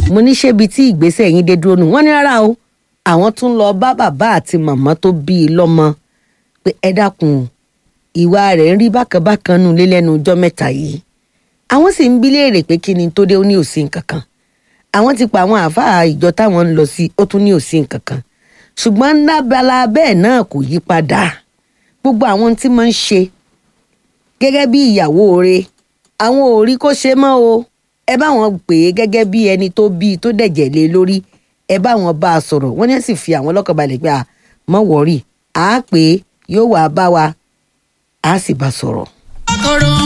mo ní ṣébi tí ìgbésẹ̀ yín dé dúró nù wọ́n ní rárá o àwọn tún lọ bá bàbá àti màmá tó bí i lọ́mọ pé ẹ dákun o, ìwà rẹ̀ ń rí bákanbákan nù lé lẹ́nu ọjọ́ mẹ́ta yìí àwọn sì ń bí léèrè pé kí ni tó dé ó ní òsín kankan àwọn ti pa àwọn àáfàá ìjọ táwọn ń lọ sí ó tún ní òsín kankan ṣùgbọ́n lábala bẹ́ẹ̀ náà kò yí padà gbogbo àwọn tí mo ń ṣe gẹ́gẹ́ bí ìyàwó rẹ̀ àwọn ò rí kó ṣe mọ́ o ẹ bá wọn pè é gẹ́gẹ́ bí ẹni tó bí i tó dẹ̀jẹ̀ lé lórí ẹ bá wọn bá a sọ̀rọ̀ wọ́n ní sì fi àwọn lọ́kàn balẹ̀ pé à mọ́ wọ́rì à á pè é yóò wá bá wa à á sì bá a sọ̀rọ̀. kòrò